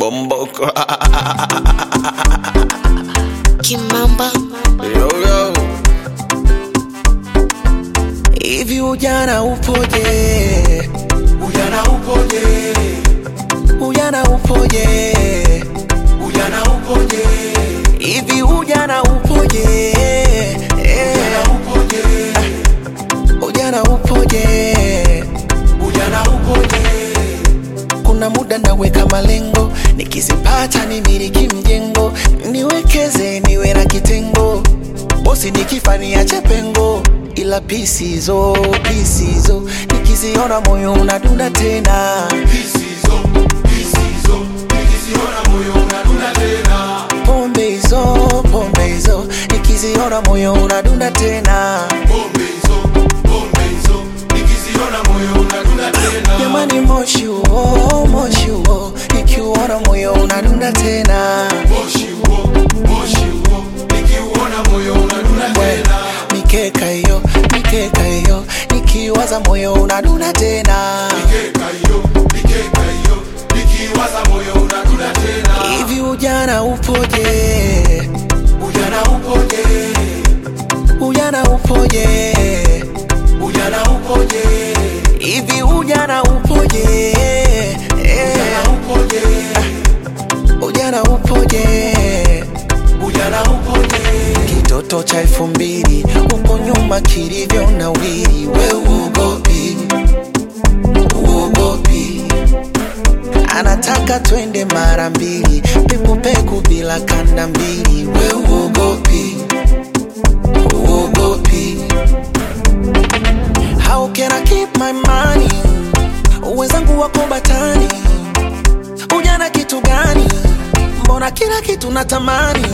Bomboko. Kimamba yo, yo. Hivi ujana upoje? Ujana upoje? Ujana upoje? Ujana upoje? Hivi ujana upoje? Ujana upoje? Ujana upoje? Ujana upoje? Kuna muda naweka malengo, nikizipata nimiliki mjengo, niwekeze niwe na kitengo, bosi nikifa niache pengo, ila pisizo pisizo nikiziona moyo unadunda tena, Pisizo, pisizo, nikiziona moyo unadunda tena. pombe hizo pombe hizo nikiziona moyo unadunda tena, Bombe hizo, bombe hizo, nikiziona moyo unadunda tena. jamani moshi huo moshi huo nikiuona moyo unadunda tena. Moshi huo, moshi huo, nikiuona moyo unadunda tena. mikeka hiyo mikeka hiyo nikiwaza moyo unadunda tena Mikeka hiyo, mikeka hiyo, nikiwaza moyo unadunda tena. hivi ujana upoje Ujana upoje? ujana upoje Ujana upoje? hivi ujana upoje Ujana upoje? ujana upoje Ujana upoje? kitoto cha elfu mbili huko nyuma kilivyo na wili we uogopi uogopi anataka twende mara mbili pekupeku bila kanda mbili we uogopi uogopi how can I keep my money wenzangu wako batani ujana kitu gani mbona kila kitu natamani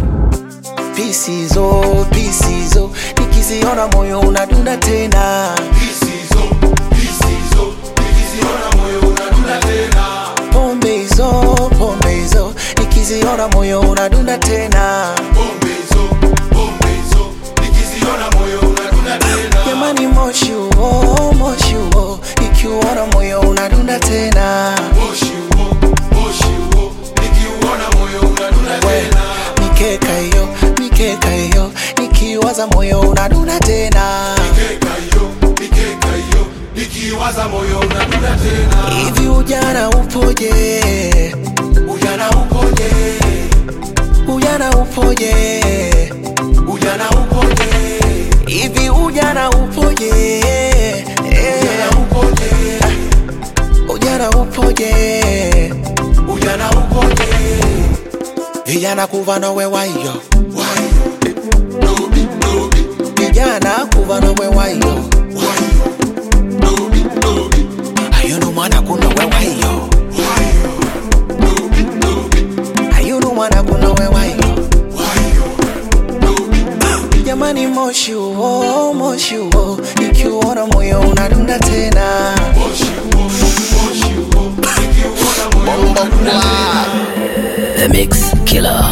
pisizo pisizo nikiziona moyo unadunda tena Pisizo, pisizo, nikiziona moyo unadunda tena. pombe hizo pombe hizo nikiziona moyo unadunda tena Bombe hizo, bombe hizo, nikiziona moyo unadunda tena. jamani moshi huo moshi huo nikiuona moyo unadunda tena Moshi huo, moshi huo, nikiuona moyo unadunda tena. mikeka hiyo mikeka hiyo nikiwaza moyo unadunda tena Mikeka hiyo, mikeka hiyo, nikiwaza moyo unadunda tena. hivi ujana upoje Ujana upoje? ujana upoje Ujana upoje? hivi ujana upoje Ujana upoje? ujana upoje Ujana upoje? vijana kuva nowe wayo Wayo, dobi, dobi, vijana kuva nowe wayo wayo, dobi, dobi, ayunu mwana kunowe wayo wayo, dobi, dobi, ayunu mwana kunowe wayo wayo, dobi, dobi. jamani moshi huo moshi huo ikiuona moyo unadunda tena Moshi huo, moshi huo, nikiuona moyo unadunda tena. The Mix Killer